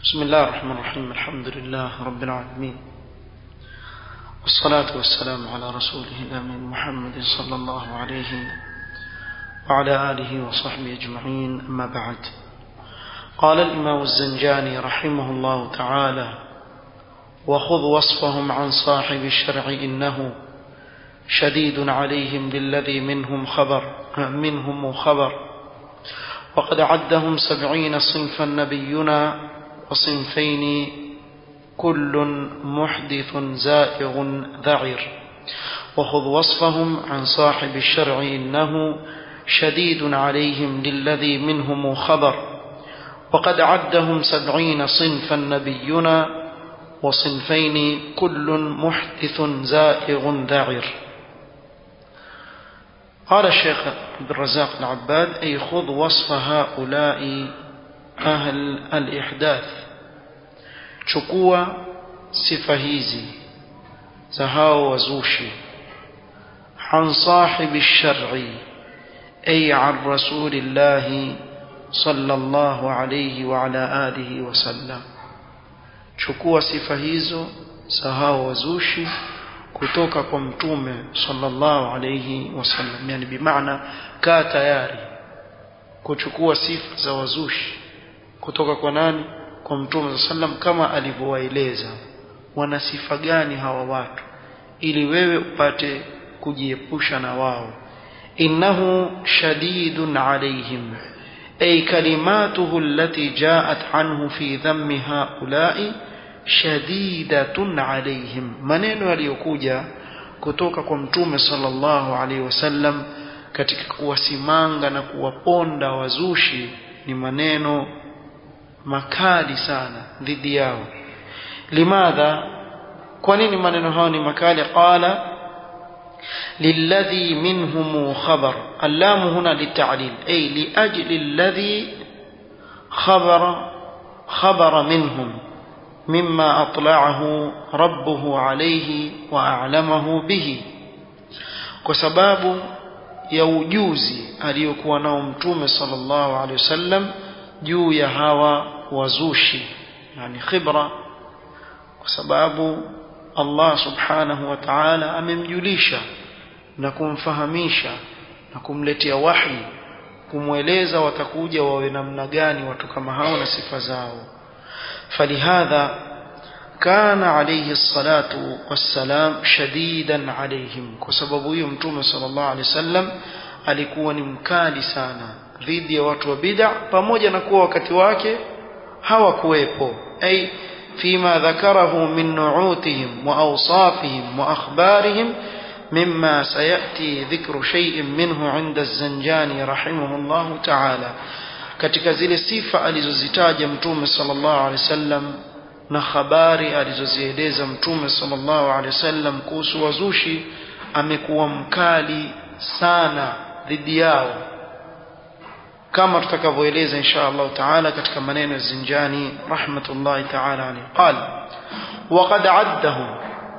بسم الله الرحمن الرحيم الحمد لله رب العالمين والصلاة والسلام على رسوله الأمين محمد صلى الله عليه وعلى آله وصحبه أجمعين أما بعد قال الإمام الزنجاني رحمه الله تعالى وخذ وصفهم عن صاحب الشرع إنه شديد عليهم بالذي منهم خبر منهم خبر وقد عدهم سبعين صنفا نبينا وصنفين كل محدث زائغ ذعر وخذ وصفهم عن صاحب الشرع إنه شديد عليهم للذي منهم خبر وقد عدهم سبعين صنفا نبينا وصنفين كل محدث زائغ ذعر قال الشيخ عبد الرزاق العباد أي خذ وصف هؤلاء أهل الإحداث chukua sifa hizi za hao wazushi عن صاحب الشرع أي عن رسول الله صلى الله عليه وعلى آله وسلم chukua sifa hizo za hao wazushi kutoka kwa mtume sallallahu alayhi wasallam yani bimaana kaa tayari kuchukua sifa za wazushi kutoka kwa nani kwa mtume sallam kama alivyowaeleza wana sifa gani hawa watu ili wewe upate kujiepusha na wao innahu shadidun alaihim ay kalimatuhu allati jaat anhu fi dhammi haula'i shadidatun alaihim maneno yaliyokuja kutoka kwa mtume sallallahu alaihi wasallam katika kuwasimanga na kuwaponda wazushi ni maneno makali sana dhidi yao limadha kwa nini maneno hayo ni makali qala للذي منهم خبر اللام هنا للتعليل أي لأجل الذي خبر خبر منهم مما أطلعه ربه عليه وأعلمه به كسباب يوجوزي aliyokuwa nao mtume sallallahu alaihi wasallam juu ya hawa wazushi yani khibra kwa sababu Allah subhanahu wa ta'ala amemjulisha na kumfahamisha na kumletea wahi kumweleza watakuja wawe namna gani watu kama hao na sifa zao falihadha كان عليه الصلاة والسلام شديدا عليهم كسبب hiyo mtume sallallahu alaihi wasallam alikuwa ni mkali sana dhidi ya watu wa bid'a pamoja na kuwa wakati wake hawakuwepo ay فيما ذكره من نعوتهم وأوصافهم وأخبارهم مما سيأتي ذكر شيء منه عند الزنجاني رحمه الله تعالى katika zile sifa alizozitaja mtume sallallahu alaihi wasallam na habari alizozieleza mtume sallallahu alaihi wasallam kuhusu wazushi amekuwa mkali sana dhidi yao kama tutakavyoeleza insha Allah taala katika maneno ya Zinjani rahmatullahi taala alayhi qal وقد عدهم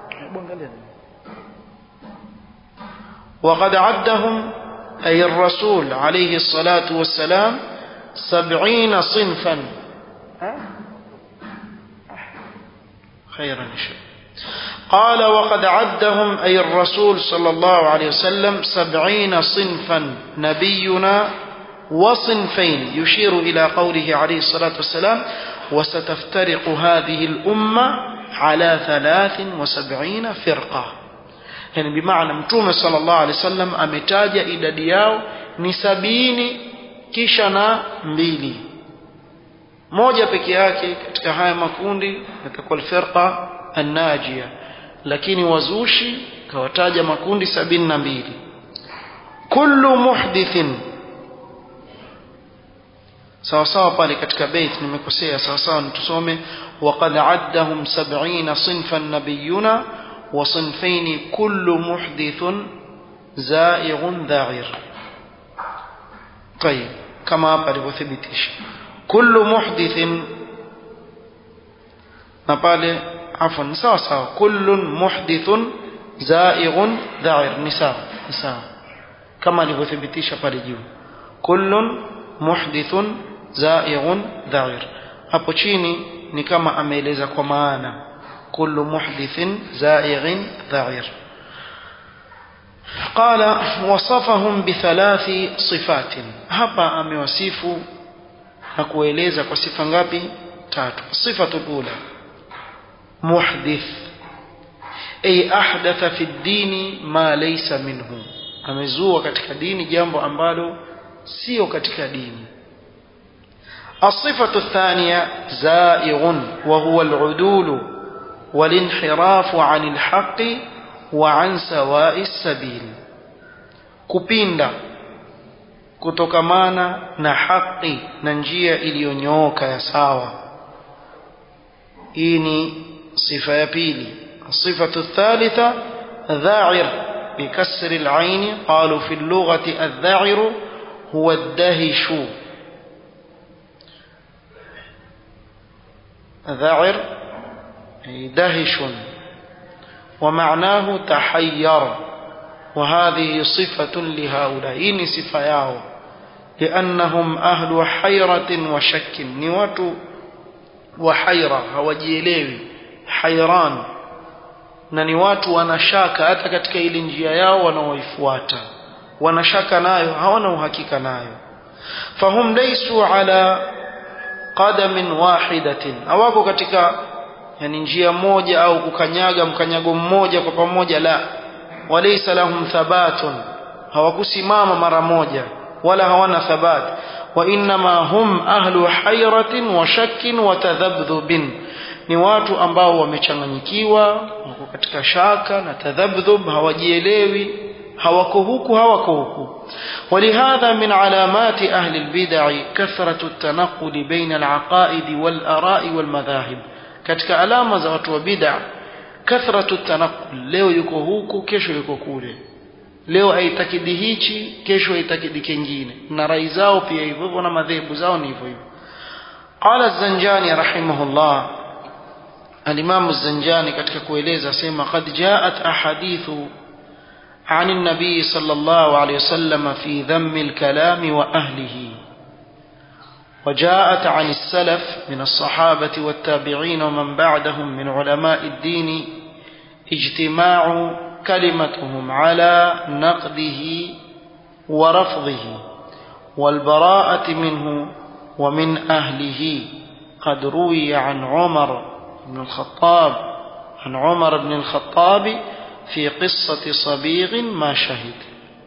وقد عدهم أي الرسول عليه الصلاة والسلام سبعين صنفا خيرا إن شاء قال وقد عدهم أي الرسول صلى الله عليه وسلم سبعين صنفا نبينا وصنفين يشير إلى قوله عليه الصلاة والسلام وستفترق هذه الأمة على ثلاث وسبعين فرقة يعني بمعنى متوم صلى الله عليه وسلم أمتاج إلى دياو نسبيني كشنا mbili moja peke yake katika haya makundi yatakuwa alfirqa annajia lakini wazushi kawataja makundi sabini na mbili kullu muhdithin sawa sawa pale katika bait nimekosea sawa sawa tusome waqad addahum 70 sinfan nabiyuna wa sinfaini kullu muhdithun zaighun dha'ir طيب kama hapa alivyothibitisha kullu muhdithin na pale afwan sawa sawa kullun muhdithun zaighun dha'ir ni sawa ni sawa kama alivyothibitisha pale juu kullun muhdithun زائغ ذعير hapo chini ni kama ameeleza kwa maana kullu muhdithin za'ighin dha'ir قال وصفهم بثلاث صفات hapa amewasifu na kueleza kwa sifa ngapi tatu sifatu ula muhdith ay ahdatha fi dini ma laysa minhu amezua katika dini jambo ambalo sio katika dini الصفة الثانية زائغ وهو العدول والانحراف عن الحق وعن سواء السبيل kupinda kutokamana na haki na njia iliyonyooka ya sawa hii ni sifa ya pili الصفة الثالثة ذاعر بكسر العين قالوا في اللغة الذاعر هو الدهش ذاعر أي دهش ومعناه تحير وهذه صفة لهؤلاء إن صفة ياو لأنهم أهل حيرة وشك نوات وحيرة هوجيليوي حيران na ni watu wanashaka hata katika ile njia yao wanaoifuata wanashaka nayo hawana uhakika nayo fahum laysu ala qadamin wahidatin hawako katika yani njia moja au kukanyaga mkanyago mmoja kwa pamoja la walaysa lahum thabatun hawakusimama mara moja wala hawana thabat wa inma hum ahlu hayratin wa shakkin wa tadhabdhubin ni watu ambao wamechanganyikiwa wako katika shaka na tadhabdhub hawajielewi hawako huku hawako huku ولهذا من علامات أهل البدع كثرة التنقل بين العقائد والآراء والمذاهب katika alama za watu wa bid'a kathratu tanaqul leo yuko huku kesho yuko kule leo aitakidi hichi kesho aitakidi kingine na rai zao pia hivyo hivyo na madhehebu zao ni hivyo hivyo qala az-zanjani rahimahullah al-imam az-zanjani katika kueleza sema qad ja'at ahadithu عن النبي صلى الله عليه وسلم في ذم الكلام وأهله وجاءت عن السلف من الصحابة والتابعين ومن بعدهم من علماء الدين اجتماع كلمتهم على نقده ورفضه والبراءة منه ومن أهله قد روي عن عمر بن الخطاب عن عمر بن الخطاب في قصة صبيغ ما شهد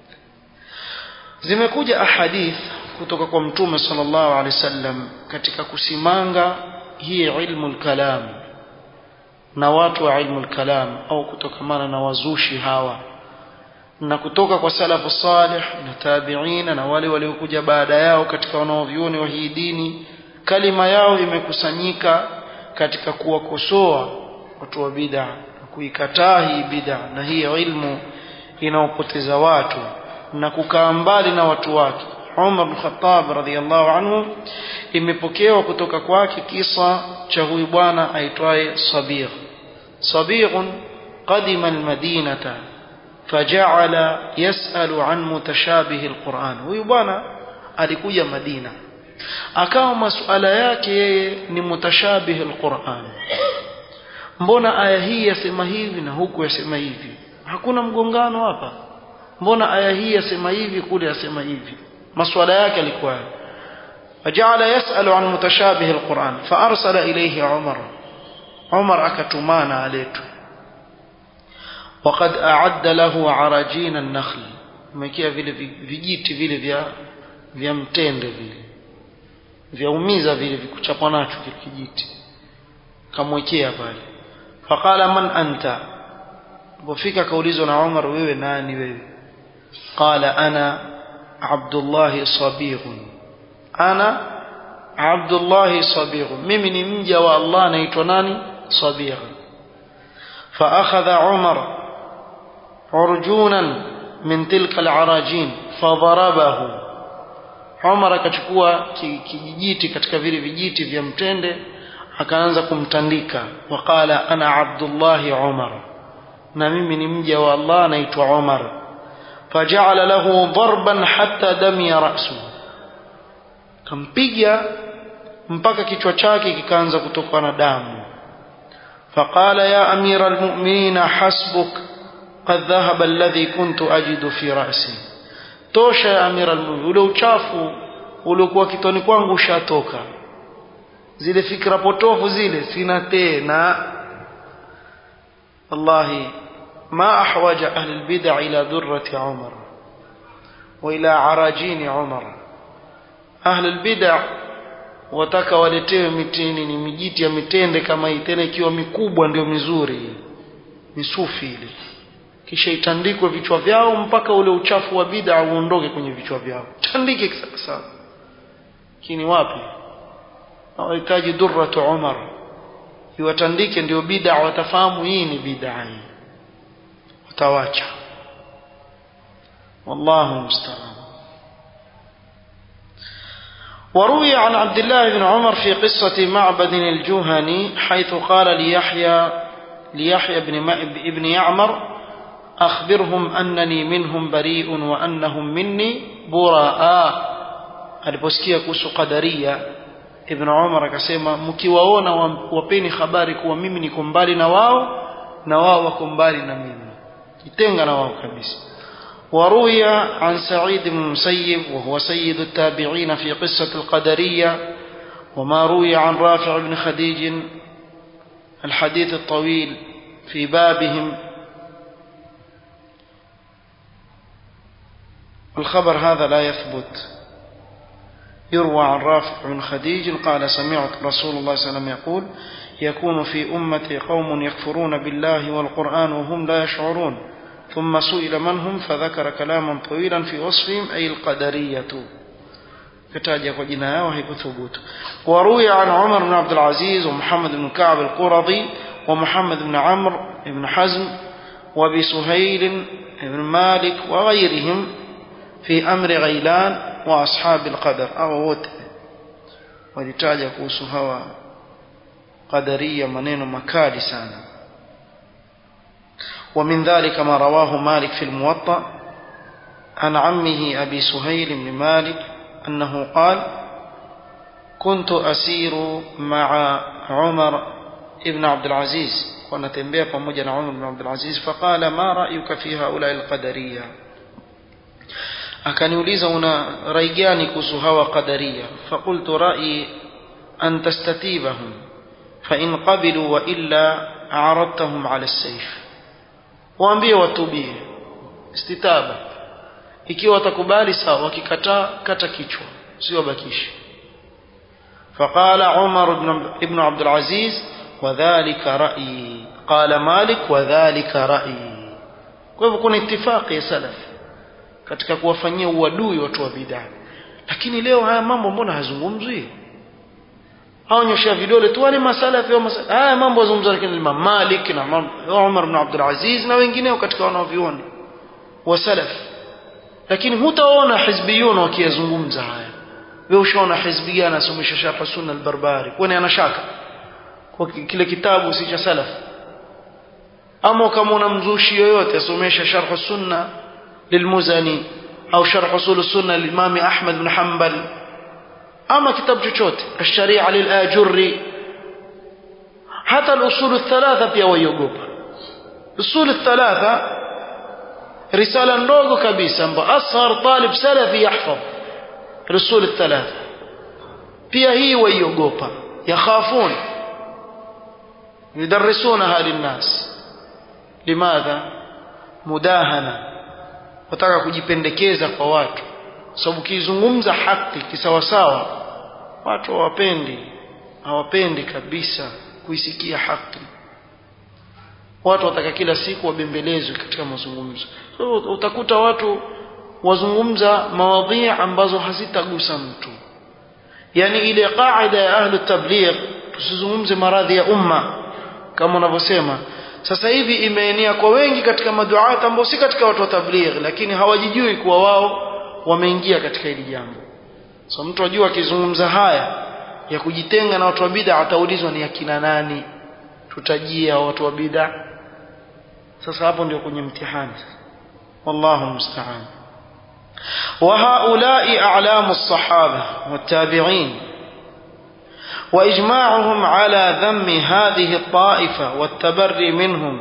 zimekuja ahadith kutoka kwa mtume sallallahu alaihi wasallam katika kusimanga hii ilmu kalam na watu wa ilmu kalam au kutokamana na wazushi hawa na kutoka kwa salafu salih na tabiina na wale waliokuja baada yao katika wanaovyuoni wa hii dini kalima yao imekusanyika katika kuwakosoa watu wa bid'a na kuikataa hii bid'a na hii ilmu inaopoteza watu na kukaa mbali na watu wake Umar bin Khattab radhiyallahu anhu imepokewa kutoka kwake kisa cha huyu bwana aitwaye Sabigh Sabigh qadima almadinata faja'ala yas'alu an mutashabih alquran huyu bwana alikuja Madina akawa masuala yake yeye ni mutashabih alquran mbona aya hii yasema hivi na huku yasema hivi hakuna mgongano hapa mbona aya hii yasema hivi kule yasema hivi maswala yake alikuwa فجعل يسأل عن متشابه القرآن فأرسل إليه عمر عمر أكتمان عليته وقد أعد له عراجين النخل مكيا vile vijiti vile vya vya mtende vile vyaumiza vile vikuchapwa nacho kile kijiti kamwekea pale faqala man anta wafika kaulizwa na Umar wewe nani wewe qala ana Abdullah Sabigh ana Abdullah Sabigh mimi ni mja wa Allah anaitwa nani Sabigh فأخذ عمر عرجونا من تلك العراجين فضربه عمر akachukua kijijiti katika vile vijiti vya mtende akaanza kumtandika waqala ana Abdullah Umar na mimi ni mja wa Allah anaitwa Umar faja'ala lahu darban hatta damiya ra'su kampiga mpaka kichwa chake kikaanza kutokwa na damu فقال يا أمير المؤمنين حسبك قد ذهب الذي كنت أجد في رأسي tosha ya amira almu'minin ule uchafu uliokuwa kitoni kwangu ushatoka zile fikra potofu zile sina tena wallahi ما أحوج أهل البدع إلى درة عمر وإلى عراجين عمر أهل البدع wataka waletewe mitini ni mijiti ya mitende kama hii tena ikiwa mikubwa ndio mizuri misufi ile kisha itandikwe vichwa vyao mpaka ule uchafu wa bid'a uondoke kwenye vichwa vyao tandike sawa kini wapi hawahitaji durratu umar iwatandike ndio bid'a watafahamu hii ni bid'a hii watawacha wallahu musta'an وروي عن عبد الله بن عمر في قصة معبد الجهني حيث قال ليحيى ليحيى بن ابن يعمر أخبرهم أنني منهم بريء وأنهم مني براء aliposikia kuhusu qadaria ibn umar akasema mkiwaona wapeni habari kuwa mimi niko mbali na wao na wao wako mbali na mimi jitenga na wao kabisa وروي عن سعيد بن المسيب وهو سيد التابعين في قصة القدرية وما روي عن رافع بن خديج الحديث الطويل في بابهم الخبر هذا لا يثبت يروى عن رافع بن خديج قال سمعت رسول الله صلى الله عليه وسلم يقول يكون في أمتي قوم يكفرون بالله والقرآن وهم لا يشعرون ثم سئل من هم فذكر كلاما طويلا في وصفهم أي القدرية كتاجة وجناها وهي ثبوت وروي عن عمر بن عبد العزيز ومحمد بن كعب القرظي ومحمد بن عمرو بن حزم وابي سهيل بن مالك وغيرهم في أمر غيلان وأصحاب القدر أو wote walitaja kuhusu hawa qadaria maneno makali sana ومن ذلك ما رواه مالك في الموطأ عن عمه أبي سهيل بن مالك أنه قال كنت أسير مع عمر ابن عبد العزيز ونتنبيه pamoja عمر بن عبد العزيز فقال ما رأيك في هؤلاء القدرية akaniuliza una rai gani kuhusu hawa qadaria faqultu ra'i an tastatibahum fa in qabilu wa illa a'radtahum 'ala as-sayf waambie watubie istitaba ikiwa watakubali sawa wakikataa kata kichwa sio bakishi فقال عمر بن ابن عبد العزيز وذلك رأيي قال مالك وذلك رأيي kwa hivyo kuna itifaki ya salafi katika kuwafanyia uadui watu wa bid'a lakini leo haya mambo mbona hazungumzwi haonyesha vidole tu wale masalafi au masalafi haya mambo yazungumzwa lakini Imam Malik na Umar ibn Abdul Aziz na wengineo katika wanaoviona wa salaf lakini hutaona hizbiyun wakiyazungumza haya wewe ushaona hizbi gani anasomesha sharh sunna al-barbari kwani ana shaka kwa kile kitabu si cha salaf ama kama una mzushi yoyote asomesha sharh sunna للمزني أو شرح أصول السنة للإمام أحمد بن حنبل أما كتاب جوجوت الشريعة للآجري حتى الأصول الثلاثة pia waiogopa usul الثلاثة رسالة ndogo kabisa ambayo ashar talib salafi yahfadh الأصول الثلاثة pia hii waiogopa yakhafun يدرسونها للناس لماذا مداهنه wataka kujipendekeza kwa watu sababu kizungumza haki kisawasawa watu hawapendi hawapendi kabisa kuisikia haki watu wataka kila siku wabembelezwe katika mazungumzo so, utakuta watu wazungumza mawadhi ambazo hazitagusa mtu yani ile qaida ya ahlu tabligh tusizungumze maradhi ya umma kama unavyosema sasa hivi imeenea kwa wengi katika maduat ambao si katika watu wa tabligh lakini hawajijui kuwa wao wameingia katika hili jambo so mtu ajua akizungumza haya ya kujitenga na watu wa bid'a ataulizwa ni akina nani tutajia watu wa bid'a sasa hapo ndio kwenye mtihani wallahu musta'an وهؤلاء أعلام الصحابة والتابعين وإجماعهم على ذم هذه الطائفة والتبري منهم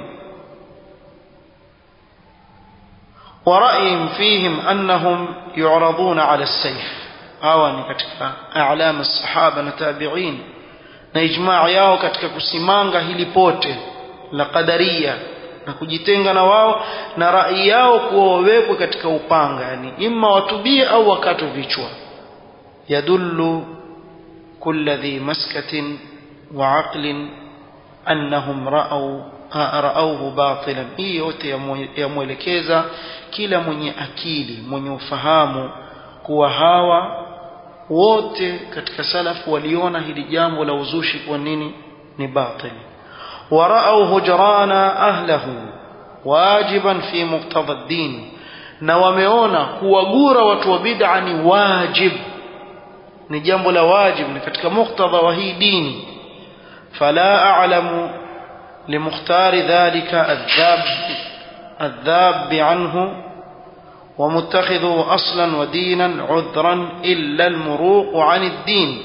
ورأيهم فيهم أنهم يعرضون على السيف hawa ni katika a'lam as-sahaba na tabi'in na ijmaa yao katika kusimanga hili pote la qadaria na kujitenga na wao na rai yao kuwa wawekwe katika upanga yani imma watubie au wakatwe vichwa yadullu kulla dhi maskatin wa aqlin annahum ra'aw ra'awhu batilan hii yote yamwelekeza kila mwenye akili mwenye ufahamu kuwa hawa wote katika salafu waliona hili jambo la uzushi kwa nini ni batil warau hujrana ahlahu wajiban fi muqtada ad-din na wameona kuwagura watu wa bid'a ni wajib ni jambo la wajib ni katika muktadha wa hii dini fala a'lamu limukhtar dhalika adhab adhab anhu ومتخذه أصلا ودينا عذرا إلا المروق عن الدين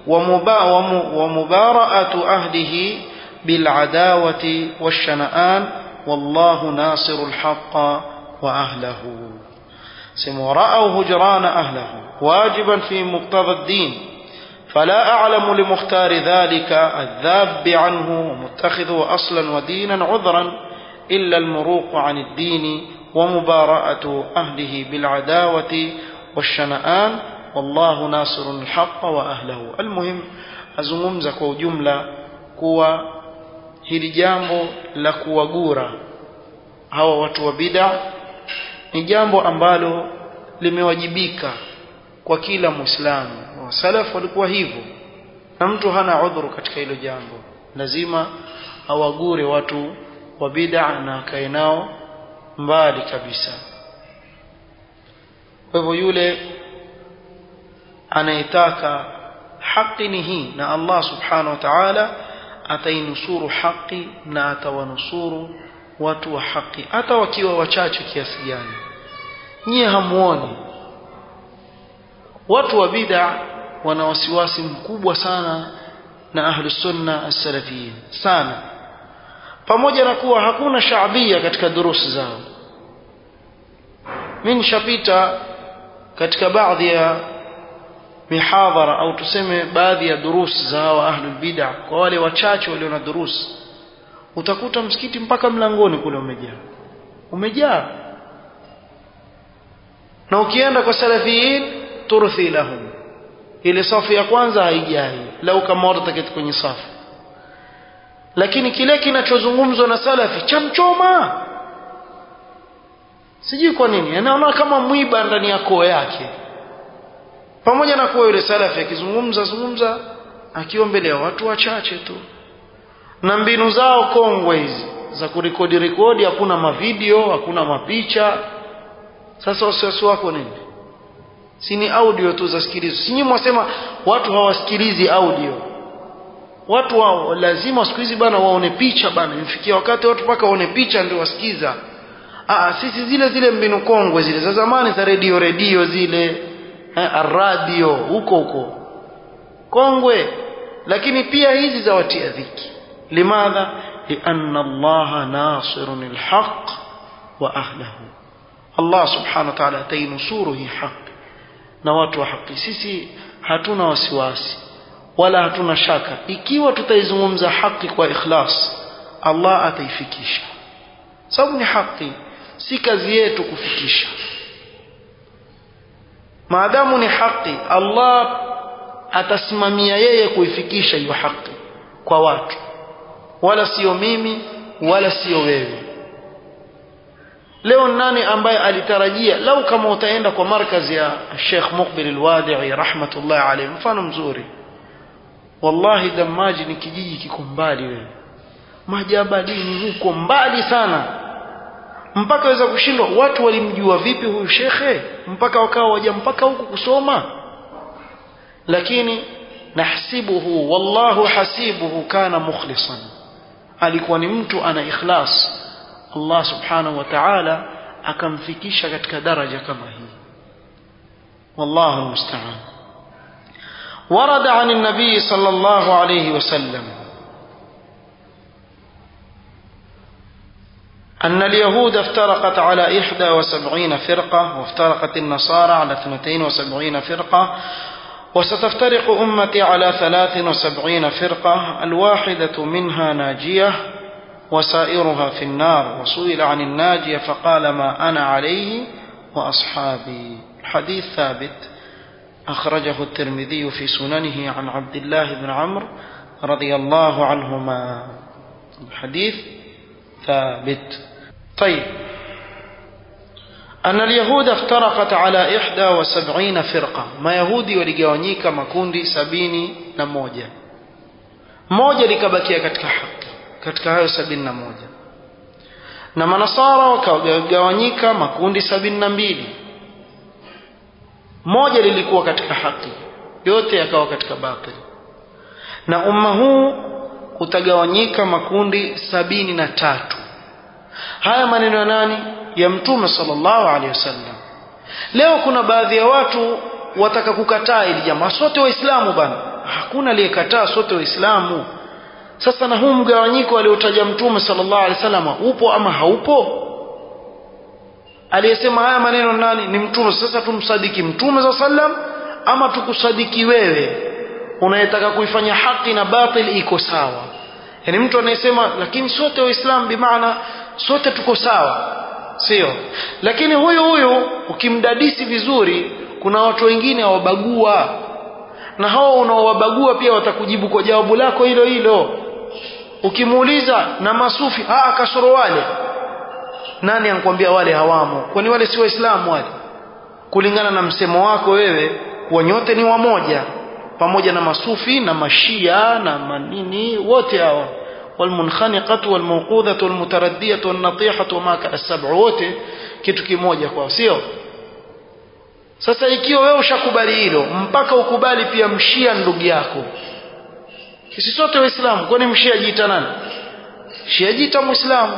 ومبارأة أهله بالعداوة والشنآن والله ناصر الحق وأهله سموا رأوا هجران أهله واجبا في مقتضى الدين فلا أعلم لمختار ذلك الذاب عنه ومتخذه أصلا ودينا عذرا إلا المروق عن الدين ومبارأة أهله بالعداوة والشنآن والله ناصر الحق وأهله المهم azungumza kwa ujumla kuwa hili jambo la kuwagura hawa watu wa bid'a ni jambo ambalo limewajibika kwa kila muislamu wasalafu walikuwa hivyo na mtu hana udhuru katika hilo jambo lazima awagure watu wa bid'a na akae nao mbali kabisa kwa hivyo yule anayetaka haki ni hii na Allah subhanahu wa ta'ala atainusuru haki na atawanusuru watu wa haki hata wakiwa wachache kiasi gani nyie hamuoni watu wa bid'a wana wasiwasi mkubwa sana na ahlus sunna as-salafiyin sana pamoja na kuwa hakuna shaabia katika durusi zao mimi nishapita katika baadhi ya mihadhara au tuseme baadhi ya durusi za hawa ahlul bid'a kwa wale wachache walio na durusi utakuta msikiti mpaka mlangoni kule umejaa umejaa na ukienda kwa salafiyin turthi lahum ile safu ya kwanza haijai lau kama watu taketi kwenye safu lakini kile kinachozungumzwa na salafi chamchoma sijui kwa nini anaona kama mwiba ndani ya koo yake pamoja na kuwa yule salafi akizungumza zungumza akiwa mbele ya watu wachache tu na mbinu zao kongwe hizi za kurekodi rekodi hakuna mavideo hakuna mapicha sasa wasiwasi wako nini si ni audio tu zasikilizwa si nyinyi mwasema watu hawasikilizi audio watu wao lazima siku hizi bana waone picha bana imefikia wakati watu mpaka waone picha ndio wasikiza ah sisi zile zile mbinu kongwe zile za zamani za redio redio zile eh, radio huko huko kongwe lakini pia hizi za watia dhiki limadha lianna allaha nasirun alhaq wa ahlahu allah subhanahu wa ta'ala atainusuru hii haki na watu wa haki sisi hatuna wasiwasi wala hatuna shaka ikiwa tutaizungumza haki kwa ikhlas Allah ataifikisha sababu ni haki si kazi yetu kufikisha maadamu ni haki Allah atasimamia yeye kuifikisha hiyo haki kwa watu wala sio mimi wala sio wewe leo nani ambaye alitarajia lau kama utaenda kwa markazi ya Sheikh Muqbil al-Wadi'i rahmatullah alayhi mfano mzuri wallahi damaji ni kijiji kiko mbali wewe majabalini huko mbali sana mpaka waweza kushindwa watu walimjua vipi huyu shekhe mpaka wakawa waja mpaka huku kusoma lakini nahsibuhu wallahu hasibuhu kana mukhlisan alikuwa ni mtu ana ikhlas Allah subhanahu wa ta'ala akamfikisha katika daraja kama hii wallahu musta'an ورد عن النبي صلى الله عليه وسلم أن اليهود افترقت على إحدى وسبعين فرقة وافترقت النصارى على اثنتين وسبعين فرقة وستفترق أمتي على ثلاث وسبعين فرقة الواحدة منها ناجية وسائرها في النار وسئل عن الناجية فقال ما أنا عليه وأصحابي الحديث ثابت أخرجه الترمذي في سننه عن عبد الله بن عمرو رضي الله عنهما الحديث ثابت طيب أن اليهود افترقت على إحدى وسبعين فرقة ما يهودي waligawanyika makundi sabini na moja moja likabakia katika haki katika hayo sabini na moja na manasara wakagawanyika makundi sabini na mbili moja lilikuwa katika haki yote yakawa katika batil na umma huu utagawanyika makundi sabini na tatu haya maneno ya nani ya mtume sallallahu alaihi wasallam leo kuna baadhi ya watu wataka kukataa ili jamaa sote waislamu bana hakuna aliyekataa sote waislamu sasa na huu mgawanyiko aliotaja mtume sallallahu alaihi wasallam upo ama haupo aliyesema haya maneno nani ni mtume sasa tumsadiki mtume za sallam ama tukusadiki wewe unayetaka kuifanya haki na batil iko sawa yani mtu anayesema lakini sote waislamu bimaana sote tuko sawa sio lakini huyu huyu ukimdadisi vizuri kuna watu wengine wawabagua na hao unaowabagua pia watakujibu kwa jawabu lako hilo hilo ukimuuliza na masufi ah kasoro wale nani ankwambia wale hawamo kwani wale si waislamu wale kulingana na msemo wako wewe kuwa nyote ni wamoja pamoja na masufi na mashia na manini wote hawa والمنخنقة والموقوذة والمتردية والنطيحة وما كان السبع wote kitu kimoja kwao sio sasa ikiwa wewe ushakubali hilo mpaka ukubali pia mshia ndugu yako sisi sote waislamu kwani mshia jiita nani shia jiita muislamu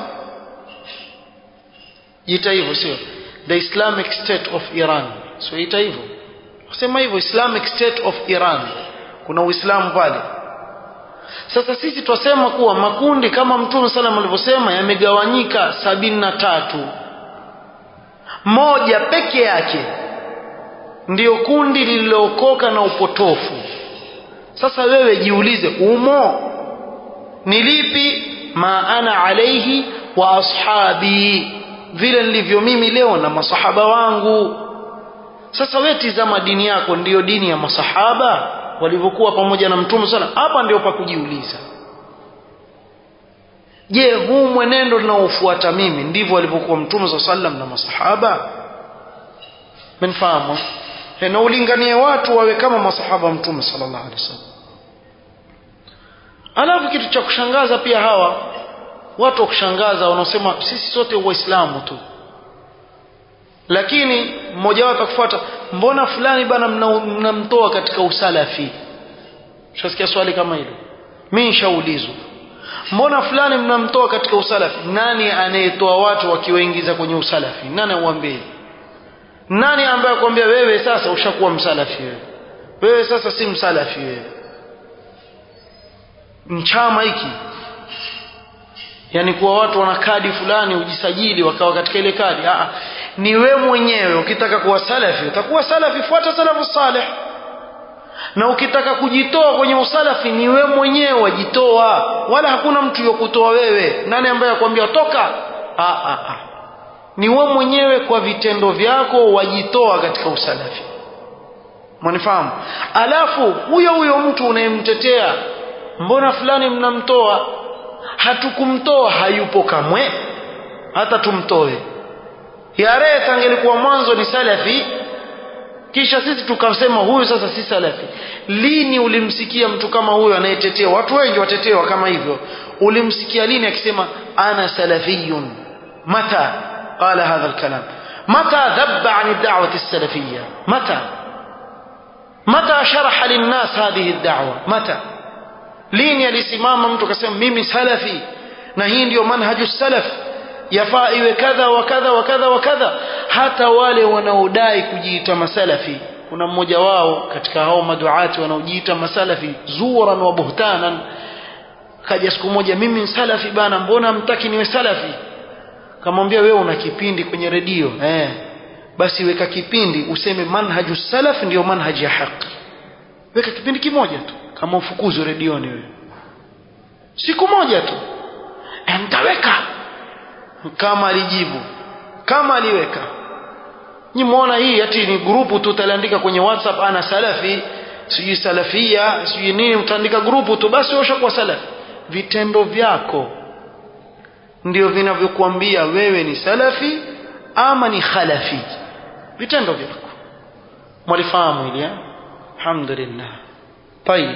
jiita hivyo sio the islamic state of iran sio ita hivyo kusema hivyo islamic state of iran kuna uislamu pale sasa sisi twasema kuwa makundi kama mtume salam alivyosema yamegawanyika sabini na tatu moja peke yake ndiyo kundi lililookoka na upotofu sasa wewe jiulize umo ni lipi ma ana alaihi wa ashabi vile nilivyo mimi leo na masahaba wangu sasa wewe tizama dini yako ndiyo dini ya masahaba walivyokuwa pamoja na mtume sana hapa ndio pa kujiuliza je huu mwenendo ninaofuata mimi ndivyo walivyokuwa mtume saa sallam na masahaba menfahamu na ulinganie watu wawe kama masahaba mtume sallallahu alaihi wasallam alafu kitu cha kushangaza pia hawa watu wa kushangaza wanaosema sisi sote waislamu tu lakini mmoja wao atakufuata mbona fulani bana mnamtoa katika usalafi shasikia swali kama hilo mimi nishaulizwa mbona fulani mnamtoa katika usalafi nani anayetoa watu wakiwaingiza kwenye usalafi nani auambie nani ambaye akwambia wewe sasa ushakuwa msalafi wewe wewe sasa si msalafi wewe mchama hiki yani kuwa watu wana kadi fulani ujisajili wakawa katika ile kadi Aa, ni we mwenyewe ukitaka kuwa salafi utakuwa salafi fuata salafu salih na ukitaka kujitoa kwenye usalafi ni we mwenyewe wajitoa wala hakuna mtu yokutoa wewe nani ambaye akwambia toka aa, aa. ni we mwenyewe kwa vitendo vyako wajitoa katika usalafi mwanifahamu alafu huyo huyo mtu unayemtetea mbona fulani mnamtoa hatukumtoa hayupo kamwe hata tumtoe yare tangelikuwa mwanzo ni salafi kisha sisi tukasema huyu sasa si salafi lini ulimsikia mtu kama huyo anayetetea watu wengi watetewa kama hivyo ulimsikia lini akisema ana salafiyun mata qala hadha alkalam mata dhabba an ad-da'wati as-salafiyya mata mata sharaha lin-nas hadhihi ad-da'wa mata lini alisimama mtu akasema mimi salafi na hii ndiyo manhaju salaf yafaa iwe kadha wa kadha wa kadha wa kadha hata wale wanaodai kujiita masalafi kuna mmoja wao katika hao maduati wanaojiita masalafi zuran wa buhtanan kaja siku moja mimi ni salafi bana mbona mtaki niwe salafi kamwambia wewe una kipindi kwenye redio eh basi weka kipindi useme manhaju salaf ndio manhaji ya haki weka kipindi kimoja tu kama ufukuzo redioni wewe siku moja tu e, mtaweka kama alijibu kama aliweka nyi muona hii ati ni grupu tu utaliandika kwenye whatsapp ana salafi sijui salafia sijui nini utaandika grupu tu basi ushakuwa salafi vitendo vyako ndio vinavyokuambia wewe ni salafi ama ni khalafi vitendo vyako mwalifahamu hili alhamdulillah طيب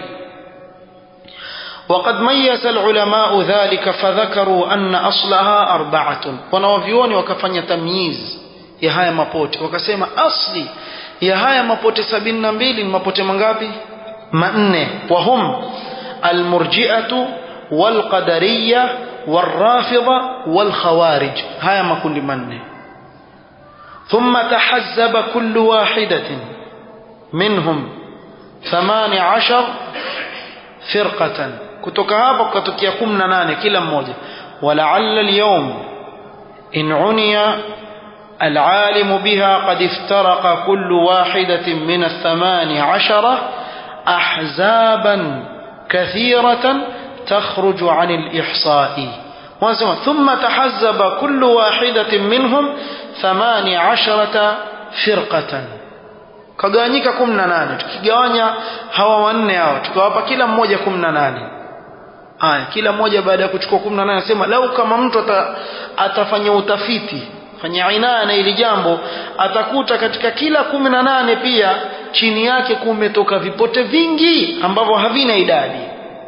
وقد ميز العلماء ذلك فذكروا أن أصلها أربعة ونوفيوني وكفن تمييز ya haya mapote wakasema asli ya haya mapote sabini na mbili ni mapote mangapi manne wahum almurjiatu walqadariya والرافضة والخوارج هيا ما كل من ثم تحزب كل واحدة منهم ثمان عشر فرقة kutoka hapo kukatokea kumi na nane kila mmoja walaalla alyawm in uniya العالم بها قد افترق كل واحدة من الثمان عشرة أحزابا كثيرة تخرج عن الإحصاء ثم تحزب كل واحدة منهم ثمان عشرة فرقة kagawanyika kumi na nane tukigawanya hawa wanne hawa tukawapa kila mmoja kumi na nane aya kila mmoja baada ya kuchukua kumi na nane anasema lau kama mtu ata, atafanya utafiti fanya inaya na ili jambo atakuta katika kila kumi na nane pia chini yake kumetoka vipote vingi ambavyo havina idadi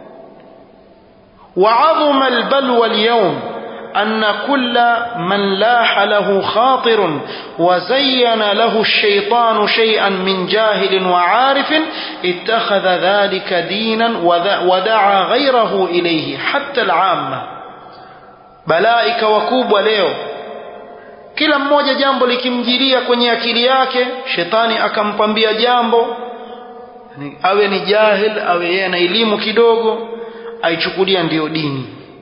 وعظم البلوى اليوم أن كل من لاح له خاطر وزين له الشيطان شيئا من جاهل وعارف اتخذ ذلك دينا ودعا غيره إليه حتى العامة بلائك وكوب وليو kila mmoja jambo likimjilia kwenye akili yake shetani akampambia jambo awe ni jahil awe yeye na elimu kidogo aichukulia ndiyo dini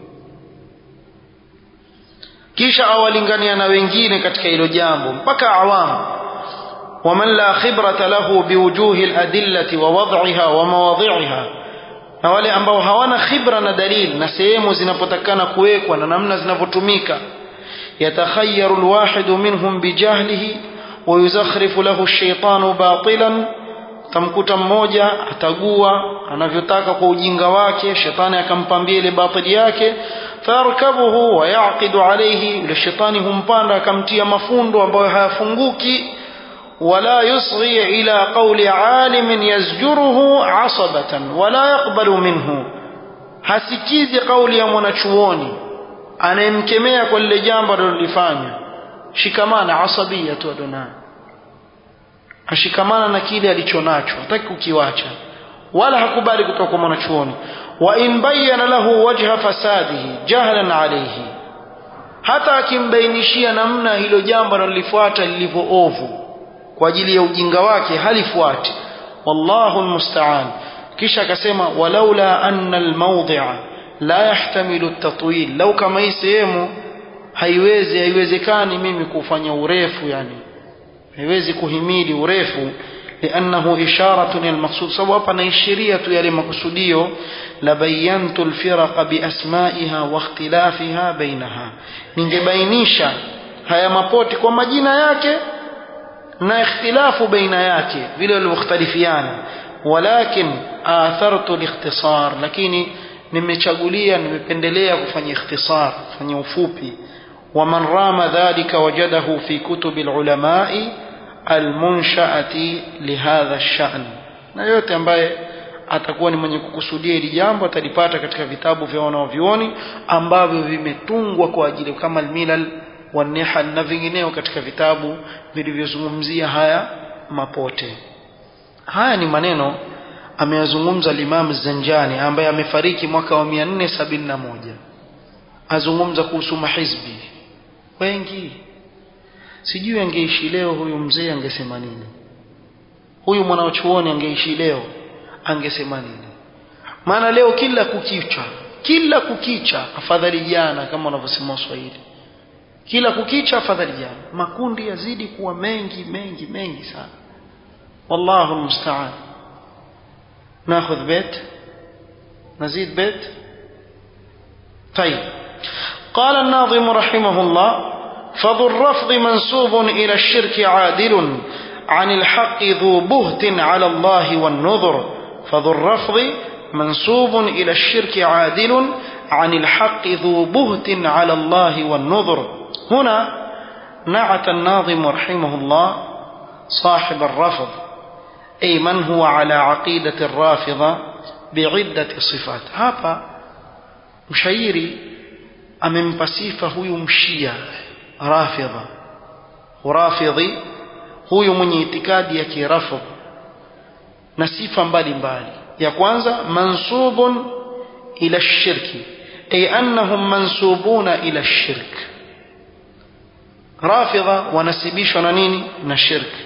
kisha awalingania na wengine katika hilo jambo mpaka awamu waman la khibrata lahu biwujuhi aladillati wa wad'iha wa mawadhi'iha na wale ambao hawana khibra na dalili na sehemu zinapotakana kuwekwa na namna zinavyotumika يتخير الواحد منهم بجهله ويزخرف له الشيطان باطلا tamkuta mmoja atagua anavyotaka kwa ujinga wake shetani akampambia ile batili yake farkabuhu wa yaqidu alayhi yule shetani humpanda akamtia mafundo ambayo hayafunguki wala yusghi ila qawli alimin yazjuruhu asabatan wala yaqbalu minhu hasikizi kauli ya mwanachuoni anayemkemea kwa lile jambo alilolifanya shikamana asabia tu adonaa ashikamana na kile alichonacho hataki kukiwacha wala hakubali kutoka kwa mwanachuoni wa in bayyana lahu wajha fasadihi jahlan alayhi hata akimbainishia namna hilo jambo analolifuata lilivyo ovu kwa ajili ya ujinga wake halifuati wallahu almusta'an kisha akasema walaula anna almawdi'a la yahtamilu at-tatwil lau kama hii sehemu haiwezi haiwezekani mimi kufanya urefu yani haiwezi kuhimili urefu liannahu isharatun almaqsud sababu hapa naishiria tu yale makusudio la bayantu alfiraqa biasmaiha wa ikhtilafiha bainaha ningebainisha haya mapoti kwa majina yake na ikhtilafu baina yake vile walivyokhtalifiana walakin athartu alikhtisar lakini nimechagulia nimependelea kufanya ikhtisar kufanya ufupi ومن رام ذلك وجده في كتب العلماء المنشأة لهذا الشأن na yote ambaye atakuwa ni mwenye kukusudia hili jambo atalipata katika vitabu vya wanaovyuoni ambavyo vimetungwa kwa ajili kama almilal wanihal na vingineo katika vitabu vilivyozungumzia haya mapote haya ni maneno ameyazungumza Imam Zanjani ambaye amefariki mwaka wa 471 azungumza kuhusu mahizbi wengi sijui angeishi leo huyu mzee angesema nini huyu mwanachuoni angeishi leo angesema nini maana leo kila kukicha kila kukicha afadhali jana kama wanavyosema waswahili kila kukicha afadhali jana makundi yazidi kuwa mengi mengi mengi sana wallahu almusta'an ناخذ بيت نزيد بيت طيب قال الناظم رحمه الله فذو الرفض منسوب إلى الشرك عادل عن الحق ذو بهت على الله والنذر فذو الرفض منسوب إلى الشرك عادل عن الحق ذو بهت على الله والنذر هنا نعت الناظم رحمه الله صاحب الرفض أي من هو على عقيدة الرافضة بعدة صفات هذا مشايري amempa sifa huyu mshia rafidha urafidhi huyu mwenye itikadi ya kirafidh na sifa mbalimbali ya kwanza mansubun ila shirki ay annahum mansubuna ila shirk rafidha wanasibishwa na nini na shirki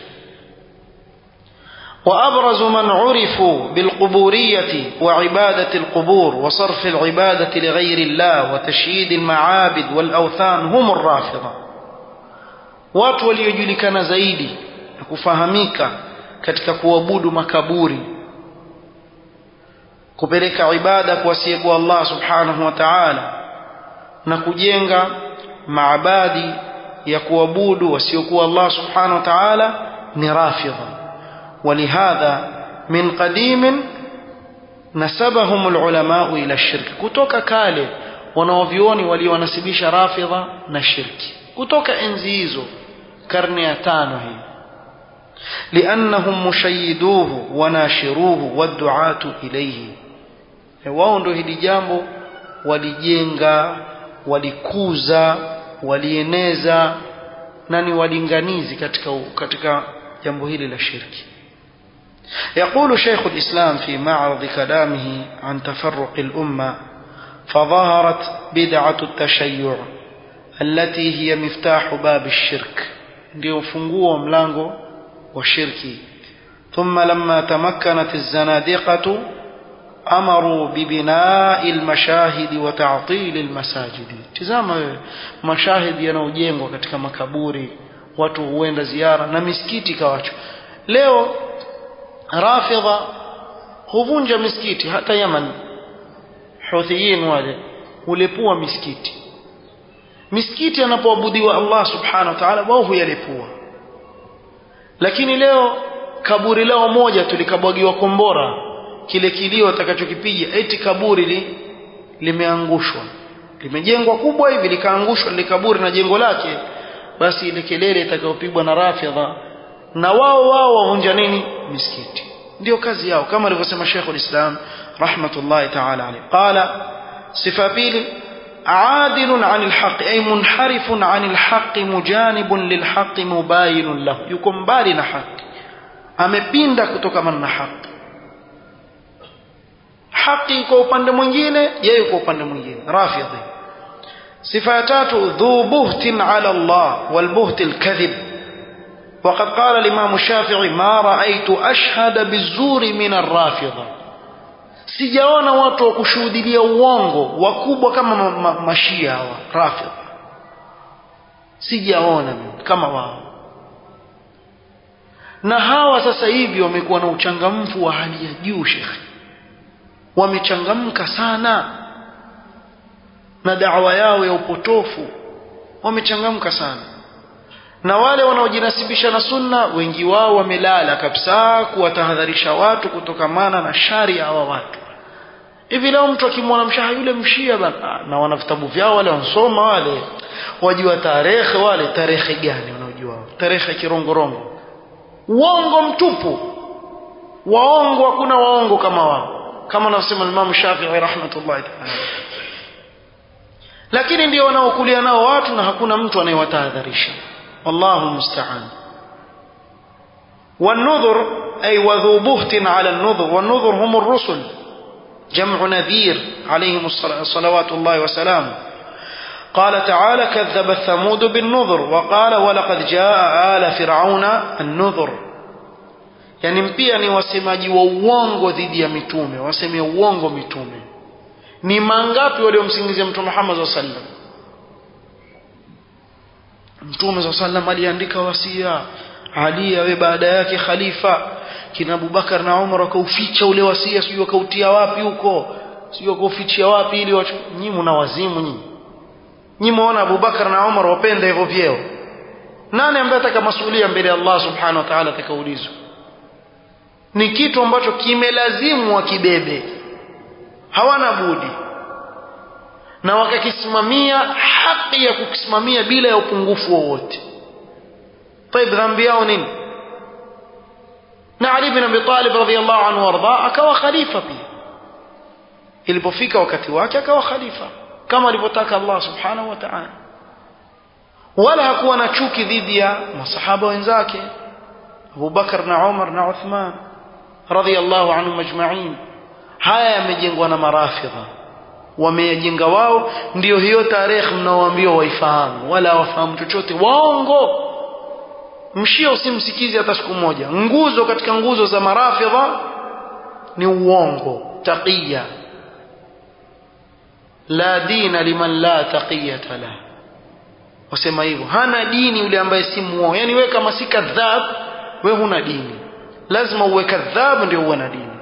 وأبرز من عرفوا بالقبورية وعبادة القبور وصرف العبادة لغير الله وتشييد المعابد والأوثان هم الرافضة watu waliojulikana zaidi na kufahamika katika kuabudu makaburi kupeleka ibada kwa asiyekuwa Allah subhanahu wa ta'ala na kujenga maabadi ya kuabudu wasiokuwa Allah subhanahu wa ta'ala ni rafidha ولهذا من قديم نسبهم العلماء إلى الشرك kutoka kale wanaovioni walionasibisha rafidha na shirki kutoka enzi hizo karne ya tano hii لأنهم مشيدوه وناشروه والدعاة إليه wao ndio hili jambo walijenga walikuza walieneza na ni walinganizi katika katika jambo hili la shirki يقول شيخ الإسلام في معرض كلامه عن تفرق الأمة فظهرت بدعة التشيع التي هي مفتاح باب الشرك ليفنقوا ملانغو والشرك ثم لما تمكنت الزنادقة أمروا ببناء المشاهد وتعطيل المساجد تزام مشاهد ينوجengwa katika makaburi watu huenda ziara na misikiti kawacho leo rafidha huvunja misikiti hata Yaman huthiyin wale hulepua misikiti misikiti anapoabudiwa Allah subhanahu wa ta'ala wao huyalepua lakini leo kaburi lao moja tulikabwagiwa kombora kile kilio atakachokipiga eti kaburi li, limeangushwa limejengwa kubwa hivi likaangushwa lile kaburi na jengo lake basi ile kelele itakayopigwa na rafidha na wao wao wavunja nini misikiti ndio kazi yao kama alivyosema Sheikhul Islam rahmatullahi ta'ala alayhi qala sifa pili عادل عن الحق أي منحرف عن الحق مجانب للحق مباين له يكون بالي حق amepinda kutokana na haki haki kwa upande mwingine yeye kwa upande mwingine rafidhi sifa ya tatu dhu buhtin ala Allah wal buht al kadhib وقد قال الإمام الشافعي ما رأيت أشهد بالزور من الرافضة sijaona watu wa kushuhudilia uongo wakubwa kama ma ma mashia hawa rafidha sijaona kama wao na hawa sasa hivi wamekuwa na uchangamfu wa hali ya juu shekhe wamechangamka sana na dawa yao ya upotofu wamechangamka sana na wale wanaojinasibisha na sunna wengi wao wamelala kabisa kuwatahadharisha watu kutokamana na shari ya hawa watu hivi leo mtu akimwona mshaha yule mshia bana na wana vitabu vyao wale wansoma wale wajua tarehe wale tarehe gani wanaojua tarehe kirongorongo uongo mtupu waongo hakuna waongo kama wao kama anavyosema Imam Shafi'i rahmatullahi ta'ala lakini ndio wanaokulia nao watu na hakuna mtu anayewatahadharisha wallahu musta'an والنذر أي وذو بهت على النذر والنذر هم الرسل جمع نذير عليهم صلوات الله وسلامه قال تعالى كذب ثمود بالنذر وقال ولقد جاء آل فرعون النذر yani pia ni wasemaji wa uongo dhidi ya mitume wasemea uongo mitume ni mangapi waliomsingizia mtume Muhammad sallallahu alaihi wasallam mtume sallallahu alaihi wasallam aliandika wasia Ali awe baada yake khalifa kina Abubakar na Umar wakauficha ule wasia sijui wakautia wapi huko sijui wakaufichia wapi ili nyinyi mna wazimu nyinyi nyinyi muona Abubakar na Umar wapenda hivyo vyeo nani ambaye ataka masuhulia mbele ya Allah subhanahu wa ta'ala atakaulizwa ni kitu ambacho kimelazimu wakibebe hawana budi na wakakisimamia haki ya kukisimamia bila ya upungufu wowote طيب dhambi yao nini na Ali bin Abi Talib radhiyallahu anhu warda akawa khalifa pia ilipofika wakati wake akawa khalifa kama alivyotaka Allah subhanahu wa ta'ala wala hakuwa na chuki dhidi ya masahaba wenzake Abu Bakar na Umar na Uthman radhiyallahu anhum ajma'in haya yamejengwa na marafidha wameyajenga wao ndio hiyo tarehe mnaoambiwa waifahamu wala wafahamu chochote waongo mshia usimsikizi hata siku moja nguzo katika nguzo za marafidha ni uongo taqiya la dina liman la taqiyata la wasema hivyo hana dini yule ambaye si muongo yani wewe kama si kadhab wewe huna dini lazima uwe kadhab ndio uwe na dini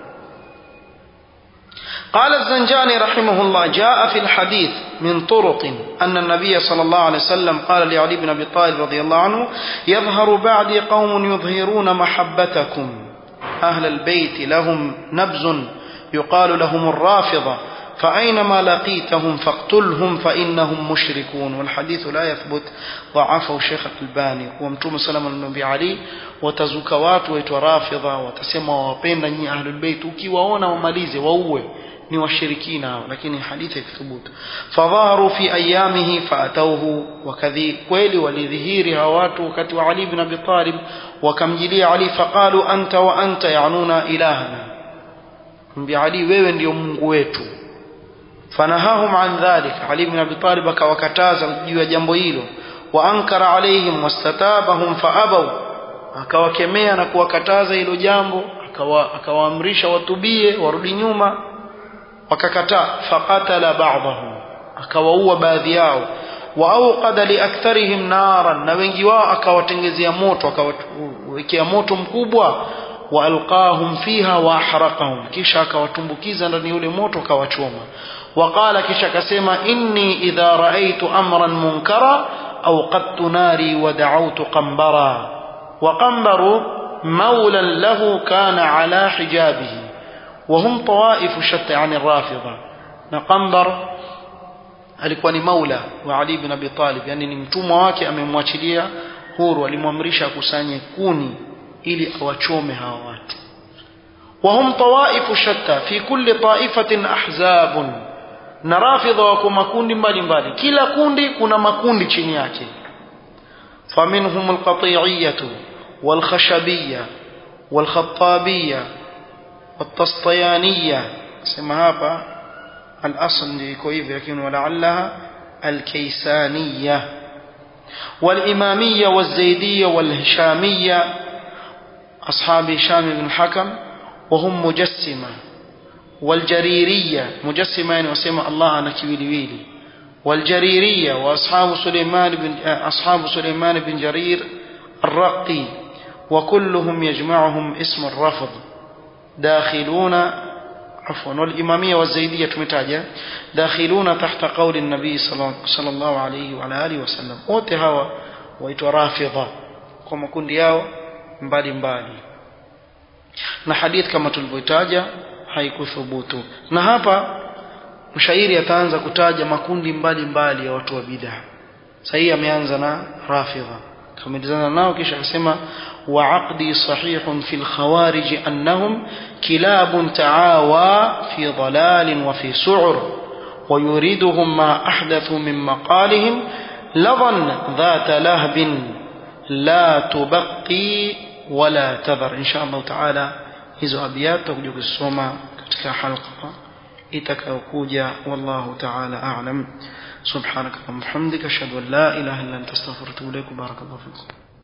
قال الزنجاني رحمه الله جاء في الحديث من طرق أن النبي صلى الله عليه وسلم قال لعلي بن أبي طالب رضي الله عنه يظهر بعدي قوم يظهرون محبتكم أهل البيت لهم نبز يقال لهم الرافضة فأينما لقيتهم فاقتلهم فإنهم مشركون والحديث لا يثبت ضعفه شيخ الألباني ومتوم سلام النبي علي watazuka watu waitwa rafidha watasema wawapenda nyinyi ahlul bait ukiwaona wamalize wauwe ni washirikina hao lakini hadithi ikithubutu fadhaharu fi ayamihi faatauhu wakadhi kweli walidhihiri hawa watu wakati wa Ali ibn Abi Talib wakamjilia Ali faqalu anta wa anta yanuna ilahana mbi Ali wewe ndio Mungu wetu fanahahum an dhalik Ali ibn Abi Talib akawakataza juu ya jambo hilo wa ankara alaihim wastatabahum faabaw akawakemea na kuwakataza hilo jambo akawaamrisha watubie warudi nyuma wakakataa faqatala ba'dahum akawaua baadhi yao wa auqada liaktharihim naran na wengi wao akawatengezea moto akawawekea moto mkubwa wa alqahum fiha wa ahraqahum kisha akawatumbukiza ndani yule moto akawachoma وقال kisha akasema inni idha raaitu amran munkara awqadtu nari wa da'awtu qambara wa qambaru mawlan lahu kana ala hijabihi وهم طوائف شتى عن الرافضة نقنبر alikuwa ni maula wa Ali ibn Abi Talib yani ni mtumwa wake amemwachilia huru alimwamrisha akusanye kuni ili awachome hawa watu وهم طوائف شتى في كل طائفة أحزاب na rafidha wako makundi mbalimbali kila kundi kuna makundi chini yake faminhum alqati'iyah walkhashabiyah walkhattabiyah والطسطيانية سمى هابا الأصل يكو لكن ولعلها الكيسانية والإمامية والزيدية والهشامية أصحاب هشام بن الحكم وهم مجسمة والجريرية مجسمة يعني وسمى الله أنا كويلي والجريرية وأصحاب سليمان بن أصحاب سليمان بن جرير الرقي وكلهم يجمعهم اسم الرفض داخلون عفوا والإمامية والزيدية تمتاجة داخلون تحت قول النبي صلى الله عليه وعلى آله وسلم wote hawa waitwa rafidha kwa makundi yao mbali mbali na hadith kama tulivyotaja haikuthubutu na hapa mshairi ataanza kutaja makundi mbali mbali ya watu wa bid'a sahii ameanza na rafidha kamalizana nao kisha akasema وعقدي صحيح في الخوارج أنهم كلاب تعاوى في ضلال وفي سعر ويريدهم ما أحدثوا من مقالهم لظا ذات لهب لا تبقي ولا تذر إن شاء الله تعالى hizo abiyat tutakuja kusoma katika halqa itakayokuja wallahu ta'ala a'lam subhanaka wa bihamdika ashhadu an la ilaha illa anta astaghfiruka wa atubu ilaik barakallahu fikum